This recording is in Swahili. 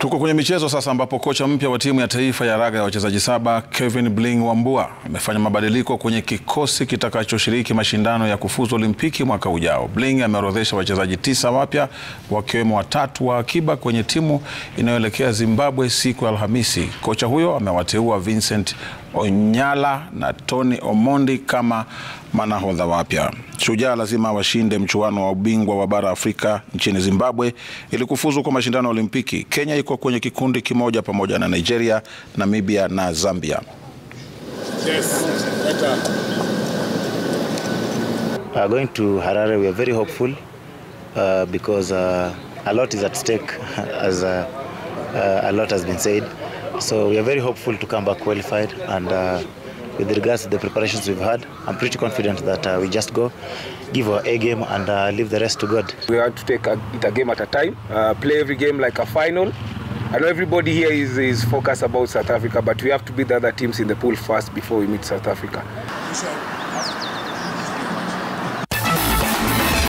Tuko kwenye michezo sasa ambapo kocha mpya wa timu ya taifa ya raga ya wachezaji saba Kevin Bling Wambua amefanya mabadiliko kwenye kikosi kitakachoshiriki mashindano ya kufuzu Olimpiki mwaka ujao. Bling ameorodhesha wachezaji tisa wapya wakiwemo watatu wa akiba kwenye timu inayoelekea Zimbabwe siku ya Alhamisi. Kocha huyo amewateua Vincent Onyala na Tony Omondi kama manahodha wapya. Shujaa lazima washinde mchuano wa ubingwa wa bara Afrika nchini Zimbabwe ili kufuzu kwa mashindano ya Olimpiki. Kenya iko kwenye kikundi kimoja pamoja na Nigeria, Namibia na Zambia. Yes, better. Uh, going to Harare, we are very hopeful uh, because uh, a lot is at stake, as uh, uh, a lot has been said. So we are very hopeful to come back qualified. And uh, with regards to the preparations we've had, I'm pretty confident that uh, we just go, give our A game, and uh, leave the rest to God. We have to take a, it a game at a time, uh, play every game like a final. I know everybody here is, is focused about South Africa, but we have to beat the other teams in the pool first before we meet South Africa.